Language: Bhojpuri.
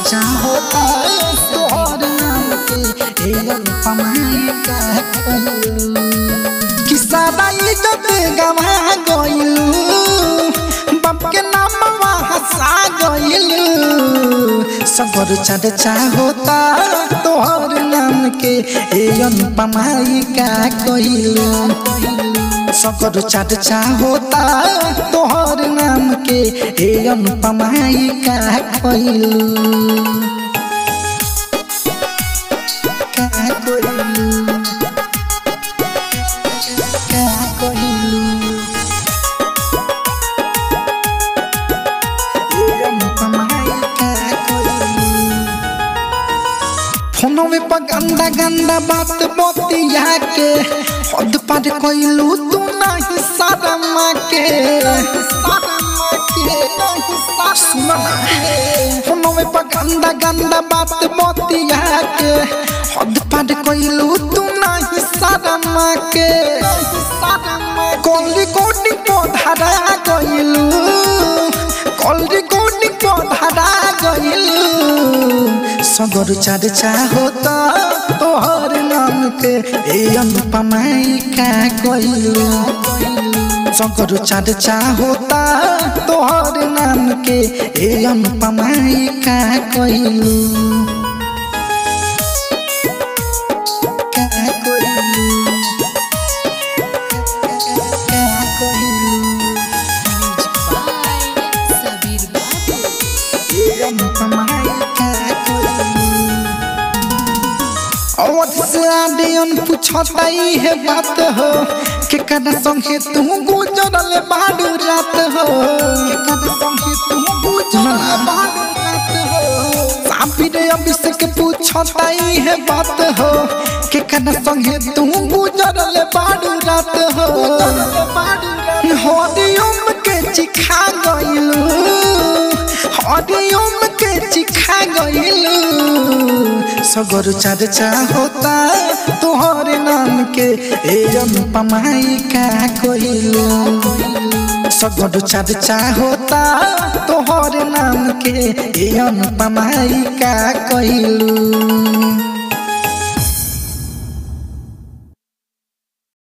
चर्चा होता तोहर नाम के ए अनुपमाई का कहलू कि सादा इज्जत गवा गइलू बाप के नाम हंसा गइलू सगर चर्चा होता तोहर नाम के ए अनुपमाई का कहलू सगर चर्चा होता तोहर नाम के ए अनुपमाई का कहलू का कहलू का कहलू ए अनुपमाई का कहलू फोनवे पर गंदा गंदा बात बतिया के हद पार कइलू तू नहीं शर्मा के सुनो ना फोनवे पर गंदा गंदा बात बतिया के हद पार कइलू तू नहीं शर्मा के कॉल रिकॉर्डिंग पर धरा गइलू कॉल रिकॉर्डिंग पर धरा गइलू सगर चर्चा होता तोहर नाम के ए अनुपमाई का कइलू सगर चर्चा होता तोहर नाम के ए अनुपमाई का कइलू का कइलू का कइलू सबीर बाबू अवध से आडियन पूछता ही है बात हो के कदा संगे तू गुजरल बाडू रात हो के कदा संगे तू गुजरल बाडू रात हो साबिर अभिषेक पूछता ही है बात हो के कदा संगे तू गुजरल बाडू रात हो हरिओम के चिखा गइलू हरिओम के चिखा गइलू सगर चर्चा होता तोहर नाम के ए अनुपमाई का कइलू सगर चर्चा होता तोहर नाम के ए अनुपमाई का कइलू